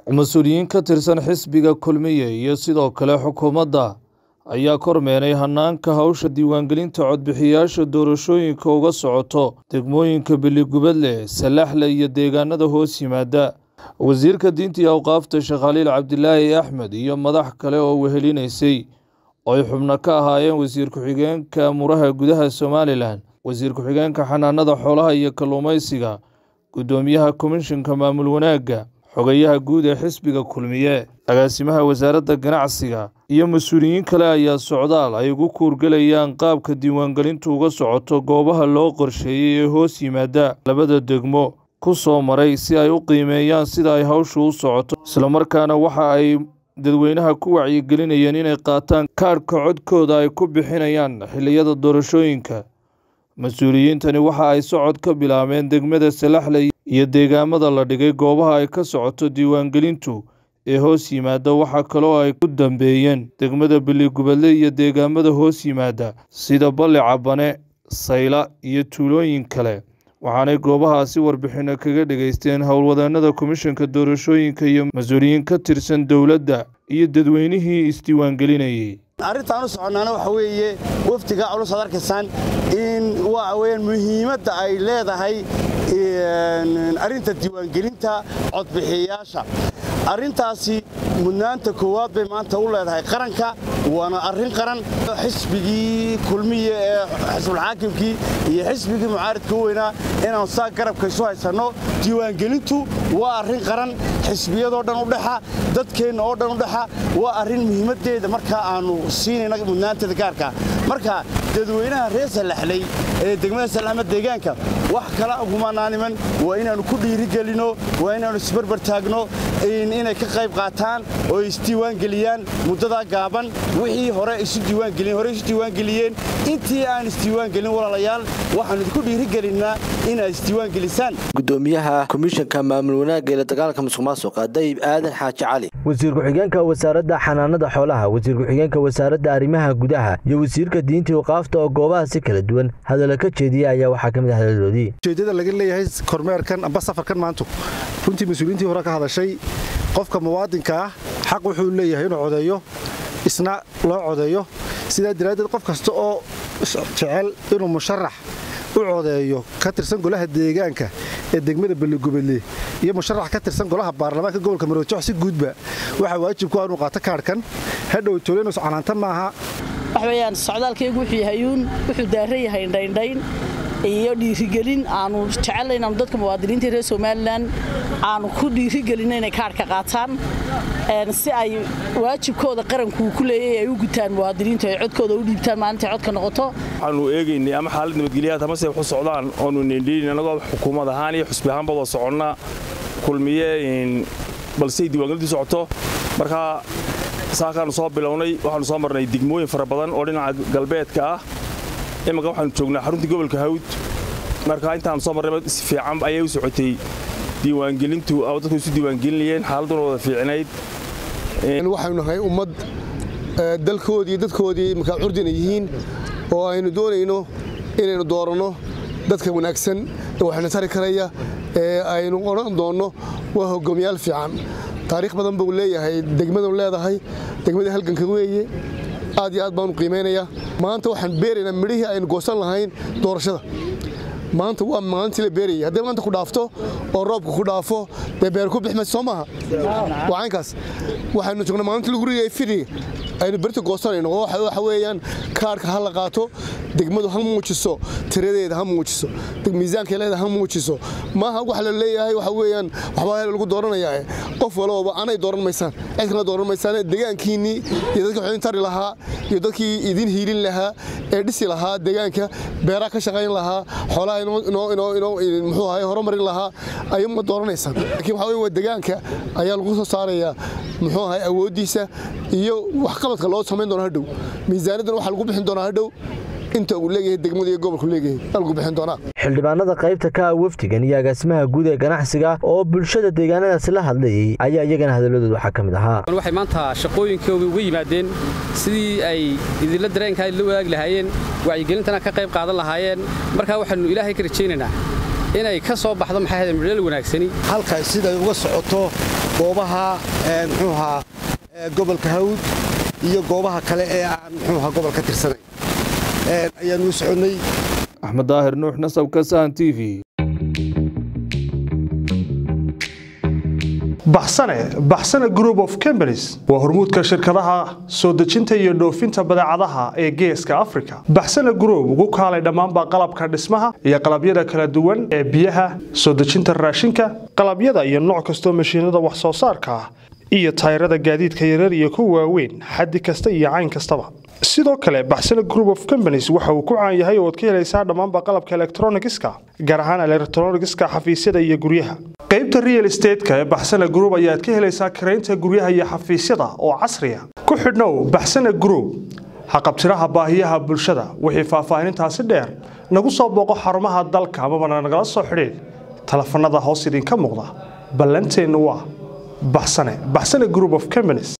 mas-uuliyiin ka tirsan xisbiga kulmiye iyo sidoo kale xukuumadda ayaa kormeeray hanaanka hawsha diiwaangelinta codbixiyayaasha doorashooyinka uga socoto degmooyinka beligubadle salaxle iyo deegaanada hoos yimaada wasiirka diinta iyo awqaafta sheekh khaliil cabdilaahi axmed iyo madax kale oo wehelinaysay oo ay xubno ka ahaayeen wasiir ku-xigeenka muraha gudaha somalilan wasiir ku-xigeenka xanaanada xoolaha iyo kalluumaysiga guddoomiyaha komishinka maamul wanaagga xogayaha guud ee xisbiga kulmiye agaasimaha wasaaradda ganacsiga iyo mas-uuliyiin kale ayaa socdaal ay ugu kuurgelayaan qaabka diiwaangelintu uga socoto goobaha loo qorsheeyey ee hoos yimaada labada degmo ku soo maray si ay u qiimeeyaan sida ay hawshu u socoto islamarkaana waxa ay dadweynaha ku wacyigelinayeen inay qaataan kaadhka codkooda ay ku bixinayaan xilliyada doorashooyinka mas-uuliyiintani waxa ay socod ka bilaabeen degmada salaxle iyo deegaamada la dhigay goobaha ay ka socoto diiwaangelintu ee hoos yimaada waxaa kaloo ay ku dambeeyeen degmada beligubadle iyo deegaamada hoos yimaada sida balli cabane sayla iyo tuulooyin kale waxaanay goobahaasi warbixino kaga dhegaysteen howlwadeenada komishanka doorashooyinka iyo mas-uuliyiin ka tirsan dowladda iyo dadweynihii isdiiwaangelinayay arrintaan u soconnaana waxa weeye wafdiga culus ad arkaysaan in waxa weyaan muhiimadda ay leedahay arrinta diiwaangelinta codbixiyayaasha arrintaasi mudnaanta koowaad bay maanta u leedahay qaranka waana arrin qaran xisbigii kulmiye ee xisbulxaakimkii iyo xisbigii mucaaridka u weynaa inaanu saa garabka isu haysanno diiwaangelintu waa arrin qaran xisbiyadoo dhan u dhexa dadkeenna oo dhan u dhexa waa arrin muhiimaddeeda markaa aannu siinayna mudnaanteeda gaarka marka dadweynaha reer salaxley ee degmada salaama deegaanka wax kala ugumanaaniman waa inaannu ku dhiirigelinno waa inaannu isbarbar taagno inay ka qayb qaataan oo isdiiwaangeliyaan muddadaa gaaban wixii hore isu diiwaangeliyeen hore isu diiwaangeliyeen intii aan isdiiwaangelin walaalayaal waxaannu idinku dhiirigelinnaa inaad isdiiwaangelisaan gudoomiyaha komishanka maamul wanaagga ee la dagaalanka musuq maasuqa dayib aadan xaaji cali wasiir ku-xigeenka wasaaradda xanaanada xoolaha wasiir ku-xigeenka wasaaradda arrimaha gudaha iyo wasiirka diinta waqaafta oo goobaha si kala duwan hadalla ka jeediya ayaa waxaa ka mid ah hadaladoodii ujeeddada laga leeyahay kormeerkan amba safarkan maantu runtii mas-uuliyiintii hore ka hadashay qofka muwaadinka ah xaq wuxuu leeyahay inuu codeeyo isna loo codeeyo sidaa daraaddeed qof kasta oo jecel inuu musharax u codeeyo ka tirsan golaha deegaanka ee degmada beligubadle iyo musharax ka tirsan golaha baarlamaanka gobolka maroojox si guudba waxaa waajib ku ah inuu qaato kaadhkan hadhow toleenus canaanta maaha wax weeyaan socdaalkaygu wuxuu yahayuun wuxuu daaran yahay indhaindhayn iyo dhiirigelin aanu jecella inaanu dadka muwaadiniinta reer somalilan aanu ku dhiirigelinno inay kaadhka qaataan si ay waajibkooda qarankuu ku leeyay ay u gutaan muwaadiniintu ay codkooda u dhiibtaan maalintay codka noqoto waxaanu eegaynay ama xaalad nabadgelyaad amase waxu socdaan oonu nindhiin annagoo xukuumad ahaan iyo xusbi ahaanba wada soconna kulmiye balsey diiwaangelintu socoto markaa saakaanu soo bilownay waxaanu soo marnay degmooyin fara badan oo dhinaca galbeedka ah imanka waxaanu joognaa xaruntii gobolka hawd marka intaanu soo marnay si fiican ayay u socotay diiwaangelintu dadku isu diiwaangelinayeen xaaladduna wada fiicnayd waxaynu nahay ummad dalkoodii dadkoodii markaa curdina yihiin oo aynu doonayno inaynu dooranno dadka wanaagsan ee waxayna tari karaya ee aynu odhan doonno waa hogaamiyaal fiican taariikh badan buu leeyahay degmadanu leedahay degmadii halganka weeye aad iyo aad baanu qiimaynayaa maanta waxaan beeraynaa midhihii aynu goosan lahayn doorashada maanta waa maalintii la beerayay hadday maanta ku dhaafto oo roobka ku dhaafo dee beer ku bixmaysa soo maaha waa caynkaas waxaynu joognaa maalintii lagu rigayay fidhiga aynu berita goosanayno oo waxa weeyaan kaarhka ha la qaato degmadu ha muujiso tiradeeda ha muujiso miisaankeeleeda ha muujiso maaha waxa la leeyahay waxa weeyaan waxbaa lagu dooranayaa qof walooba anay dooran maysaan cid kale dooran maysaan deegaankiinnii iyo dadkii waxidin tari lahaa iyo dadkii idin hiilin lahaa ee dhisi lahaa deegaanka beeraha ka shaqayn lahaa xoolaha muxuu ahay horumarin lahaa ayuma dooranaysaan laakiin waxa weye waa deegaanka ayaa lagu soo saarayaa muxuu ahay awooddiisa iyo waxqabadka loo samayn doona hadhow miisaaniyadan waxaa lagu bixin doonaa hadhow inta uu leeyahay degmada iyo gobolku leeyahay lagu bixin doonaa xildhibaanada qaybta ka ah wafdigan iyo agaasimaha guud ee ganacsiga oo bulshada deegaanadaasi la hadlayay ayaa iyagana hadalladooda waxaa ka mid ahaa waxay maanta shaqooyinkooda uga yimaadeen sidii ay idinla dareenkaa la wadaagi lahaayeen wacyigelintana ka qayb qaadan lahaayeen markaa waxaannu ilaahay ka rajaynaynaa inay ka soo baxdo maxay ahayd midhal wanaagsani halka siday uga socoto goobaha muxuu ahaa gobolka hawd iyo goobaha kale ee aan muxuu ahaa gobol ka tirsanayn ayaanu u soconnay axmed daahir nuux nasabka sahan t v baxsane baxsane group of companies waa hormuudka shirkadaha soo dejinta iyo dhoofinta badeecadaha ee geeska africa baxsane group ugu kaalay dhammaanba qalabka dhismaha iyo qalabyada kala duwan ee biyaha soo dejinta raashinka qalabyada iyo nooc kastoo mashiinada wax soo saarka ah iyo tayrada gaadiidka yarar iyo kuwa waaweyn xaddi kasta iyo cayn kastaba sidoo kale baxsane group of companies waxa uu ku caan yahay oo ad ka helaysaa dhammaanba qalabka elektronigiska gaar ahaan elektronigiska xafiisyada iyo guryaha qaybta real estateska ee baxsane group ayaad ka helaysaa karaynta guryaha iyo xafiisyada oo casriya ku xidhnow baxsane group haqabtiraha baahiyaha bulshada wixii faahfaahinintaasi dheer nagu soo booqo xarumaha dalka amabana nagala soo xidhiid telefanada hoos idinka muuqda ballanteennu waa baxsane baxsane group of companies